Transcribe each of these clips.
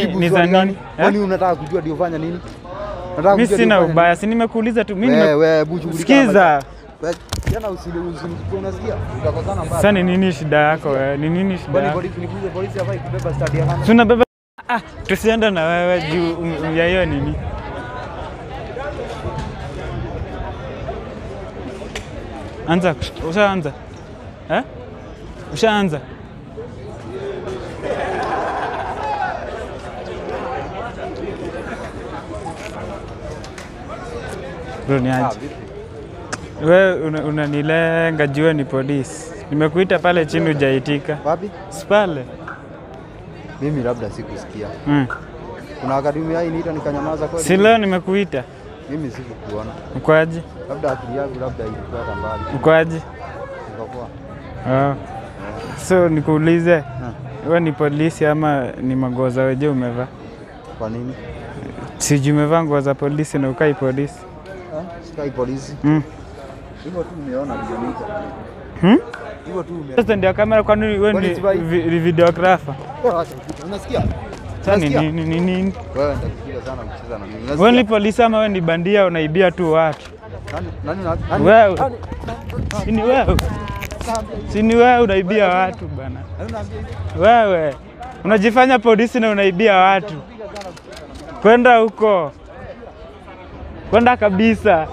Jibu ni za swali gani? nini? Kwani unataka kujua ndio fanya nini? Unataka Mi kujua sina ndio fanya ubaya, si nimekuuliza tu. nini? Mimi Wewe nime- wewe hebu shughulika na Sikiza. maisha. Wewe, Jana usile usile unasikia? Utakosana mbaya. Sasa ni nini shida yako wewe? Ni nini shida Kwani yako? polisi nikuulize polisi hafai kubeba stadi ya kamera? Tunabeba ah, tusiende na wewe juu um- um- ya hiyo nini. Anza, ushaanza eh? Ushaanza? Bro, ni Ah, aje? vipi? Wewe una- unanilenga jua ni polisi. Nimekuita pale chini hujaitika. Wapi? Si pale. Mimi labda sikusikia. Mm. Kuna akademi hai niita nikanyamaza kweli. Si leo nimekuita. Mimi sikukuona. Ukwaje? Labda akili yangu labda ilikuwa hata mbali. Ukwaje? Nikapoa. Oh. So nikuulize, Ah, wewe ni polisi ama ni magoza weje umevaa? Kwa nini? Sijui umevaa nguo za polisi na ukai polisi. Ah, Sikai polisi. Mm. Hivyo tu umeona ndio niita. Hmm? Hivyo tu umeona. Sasa ndio kamera kwani wewe Kwani ni sivai? vi- ni videographer? Bora acha kitu. Unasikia? Sasa ni Unasikia? nini nini nini? Wewe nitakupiga sana kucheza na mimi. Wewe Unasikia? ni polisi ama wewe ni bandia unaibia tu watu? Nani nani nani? nani- Wewe. nani- Si ni wewe? Si ni wewe unaibia watu bana? nani unaambia hivi? Wewe unajifanya polisi na unaibia watu. Kwenda huko, kwenda kabisa.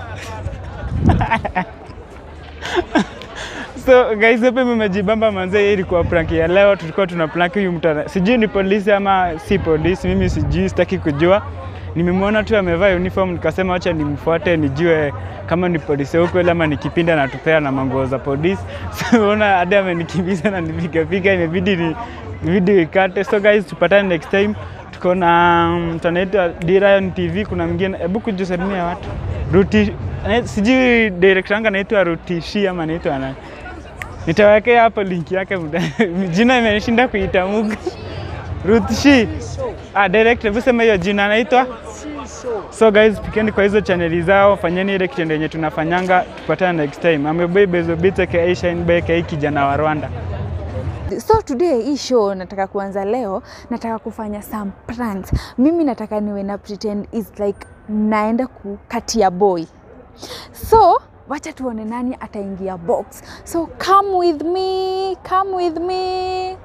So guys, hapa mmejibamba manze, hii ilikuwa prank ya leo. Tulikuwa tuna prank huyu mtu, ana- sijui ni polisi ama si polisi, mimi sijui, sitaki kujua. Nimemwona tu amevaa uniform, nikasema acha nimfuate nijue kama ni polisi huko ile ama ni kipindi anatupea na manguo za polisi. So unaona hadi amenikimbiza na nipiga piga, imebidi ni video ikate. So guys, tupatane next time. Tuko na mtu anaitwa Dirayon TV, kuna mwingine, hebu kujisalimia watu Ruti, ana- sijui director wangu anaitwa Rutishi ama anaitwa nani? Nitawekea hapo link yake, mta- jina imenishinda kuitamka. Rutishi. Ah, director, hebu sema hiyo jina anaitwa. So guys, pikeni kwa hizo chaneli zao, fanyeni ile kitendo yenye tunafanyanga. Tupatane next time. Ameboy Bezo Beats aka Shine Boy aka kijana wa Rwanda. So today hii show nataka kuanza leo, nataka kufanya some pranks. Mimi nataka niwe na pretend is like naenda kukatia boy. So wacha tuone nani ataingia box. So come with me, come with me.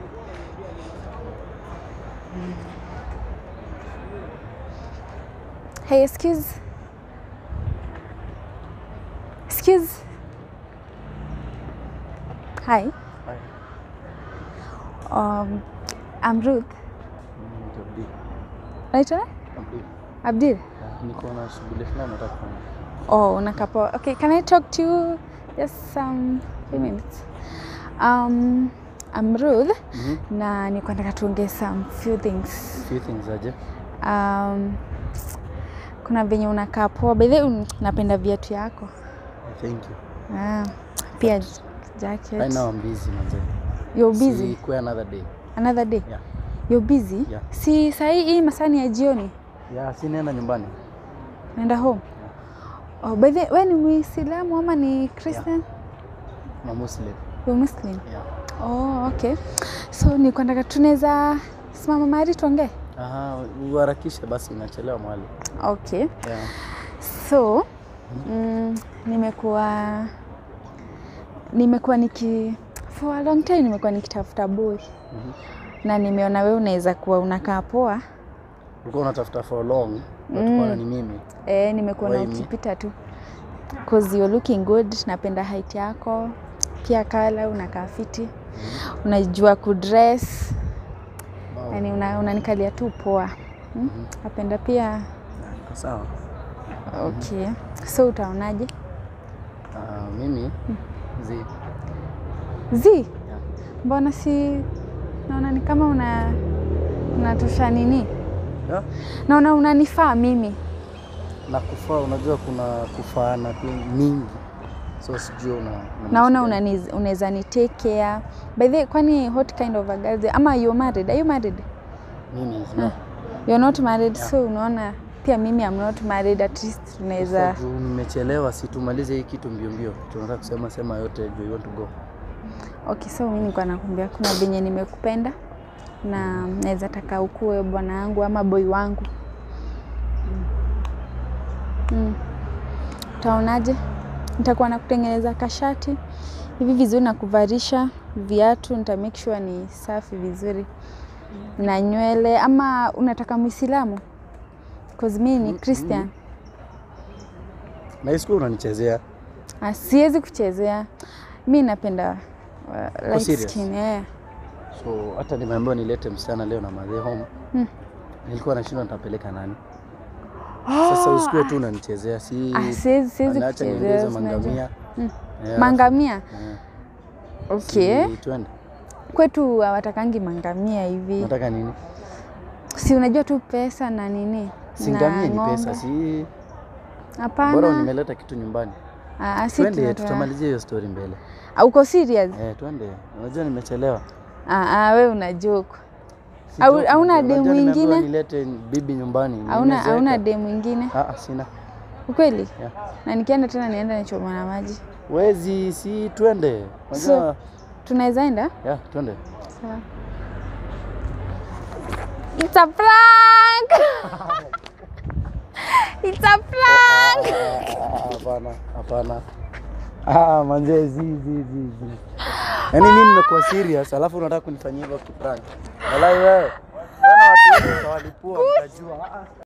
Hey, excuse. Excuse. Hi. Um, I'm Ruth. Naitwa Abdul. Niko na shughuli fulani nataka kufanya. Oh, unakapo. Okay, can I talk to you just some few minutes? Um, I'm Ruth Mhm. na niko nataka tuongee some few things. Few things aje. Um, kuna venye unakaa poa. By the way, un- napenda viatu yako. Thank you. Ah, pia jacket. Right now I'm busy manze. You're busy. Si kwa another day. Another day. Yeah. You're busy? Yeah. Si sahii hii masani ya jioni. Yeah, si nenda nyumbani. Naenda home. Oh, by the way, ni Muislamu ama ni Christian? Na Muslim. You're Muslim. Yeah. Oh, okay. So nilikuwa nataka tunaweza simama mahali tuongee. Aha, uharakishe basi inachelewa mwali. Okay. Yeah. So mm, nimekuwa nimekuwa niki for a long time nimekuwa nikitafuta boy Mhm. na nimeona wewe unaweza kuwa unakaa poa. Ulikuwa unatafuta for long, but mm. ni mimi. Eh, nimekuwa na Why me? ukipita tu cause you're looking good. Napenda height yako pia, kala unakaa fiti, unajua kudress Wow. yani una, unanikalia tu poa hmm? Napenda pia Iko sawa. okay. So utaonaje? Ah, mimi zi Zi, mbona si naona ni kama una unatosha nini? yeah. Naona unanifaa mimi. na kufaa, unajua kuna kufaana pia mingi, so sijui una, una Naona mix gani. unani- unaweza ni take care. By the way, kwani what kind of a girl ama you married? Are you married? mimi no. You're not married, Yeah. so unaona pia mimi I'm not married, at least tunaweza Sasa juu nimechelewa, si tumalize hii kitu mbio mbio, tunataka kusema sema yote juu you want to go. Okay, so mimi nilikuwa nakwambia kuna venye nimekupenda na naweza taka ukuwe bwana yangu ama boy wangu. Mm. Utaonaje? Nitakuwa nakutengeneza kashati hivi vizuri na kuvarisha viatu, nita make sure ni safi vizuri na nywele. Ama unataka Muislamu? Cause mimi ni Christian. Na isiku unanichezea. Ah, siwezi kuchezea. Mi napenda uh, light serious? skin, eh. So hata nimeambiwa nilete msichana leo na madhe home. Hmm. Nilikuwa nashindwa nitapeleka nani. Sasa usikue tu unanichezea, si Ah, siwezi siwezi anaacha kuchezea. niongeze si unajua. mangamia. Mm. Eh, Mangamia? eh, Okay. si twende. Kwetu hawatakangi mangamia hivi. Nataka nini? Si unajua tu pesa na nini? Si na ngamia ni ng'ombe. pesa, si bora Hapana. nimeleta kitu nyumbani. Ah, si Twende tunataka- tutamalizia hiyo story mbele. Ah, Uko serious? Eh, twende. Unajua nimechelewa. Ah, ah, we una joke. Si Au- joke, hauna unajua demu nimeambiwa ingine? Nilete bibi nyumbani. Hauna nimezeeka. hauna dem mwingine? Ah, ah, sina. Ukweli? Yeah. Na nikienda tena nienda nichomwa na maji. Wezi, si twende. So- Unajua, Tunaweza enda? yeah, twende. Sawa. It's a prank! It's a prank! Ah, Hapana, hapana. Ah, manze zi zi zi zi. Yaani mimi nimekuwa serious alafu unataka kunifanyia hivyo kiprank. Walai wewe. Wana watu wengi utawalipua mtajua. Ah, ah.